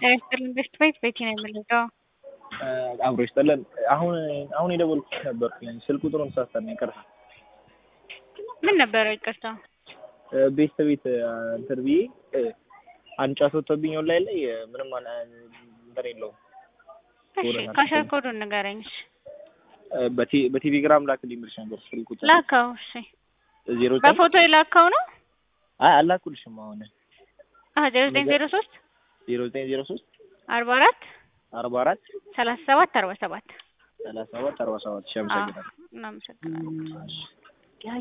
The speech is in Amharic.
ጤና ይስጥልን ቤስት ቤት ቤቲ ነው የምንለው። አብሮ ይስጥልን። አሁን አሁን የደወልኩት ነበርኩኝ ስልክ ቁጥሩን ሳስተን ይቅርታ። ምን ነበረ ይቅርታ? ቤስት ቤት እንትን ብዬ አንድ ጫት ወጥቶብኝ ኦንላይን ላይ ምንም አለ እንትን የለውም። እሺ ካሸር ኮዱን ንገረኝ። እሺ በቴ- በቴሌግራም ላክልኝ ብልሽ ነበር ስልክ ቁጥር ላከው። እሺ ዜሮ ዘጠኝ በፎቶ የላከው ነው? አይ አላኩልሽም። አሁን አዎ ዜሮ ዘጠኝ ዜሮ ሶስት ዜሮ ዘጠኝ ዜሮ ሶስት አርባ አራት አርባ አራት ሰላሳ ሰባት አርባ ሰባት ሰላሳ ሰባት አርባ ሰባት ሺህ አመሰግናለሁ። እናመሰግናለን። እሺ